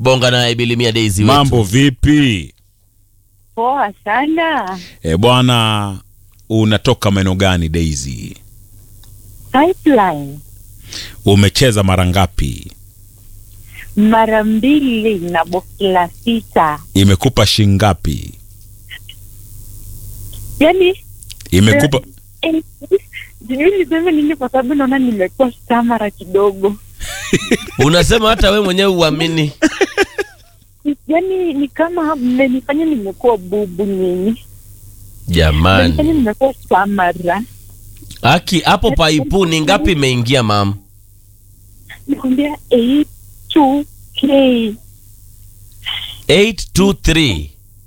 bonga naye bilimia daisy wetu. mambo vipi? Poa sana. E bwana, unatoka maeneo gani Daisy? Pipeline Umecheza mara ngapi? mara mbili na boksi la sita, Imekupa shingapi? yaani Imekupa eh, sijui niseme nini, kwa sababu naona nimekuwa stamara kidogo, unasema hata we mwenyewe uamini yaani ni kama mmenifanya nimekuwa bubu nyinyi, mmenifanya jamani nimekuwa stamara. aki hapo paipu ni ngapi imeingia mam Nikwambia 82k 823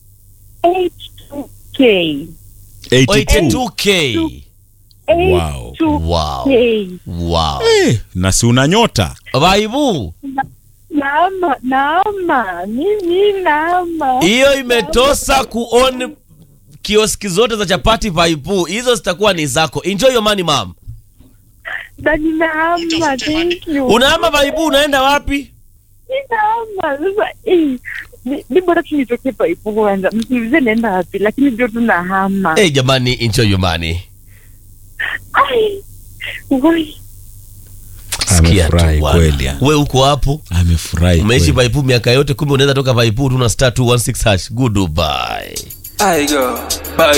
82k 82. 82k Wow. 82k wow wow Eh, na si una nyota vaibu Naama, naama, mimi naama. hiyo imetosa kuon kioski zote za chapati vaipu hizo zitakuwa ni zako enjoy your money mam Dani naama, thank you. unaama vaipu unaenda wapi Naama, sasa eh, ni- ni bora tu nitoke paipu kwanza, msiulize naenda wapi, lakini ndio tunahama. hey, jamani enjoy your money Ai, woi, Sikia tu Amefurahi bwana. kweli, ah. we uko hapo amefurahi umeishi kweli. vaipu miaka yote kumbe unaweza toka vaipu tuna star 216 hash goodbye I go. Bye.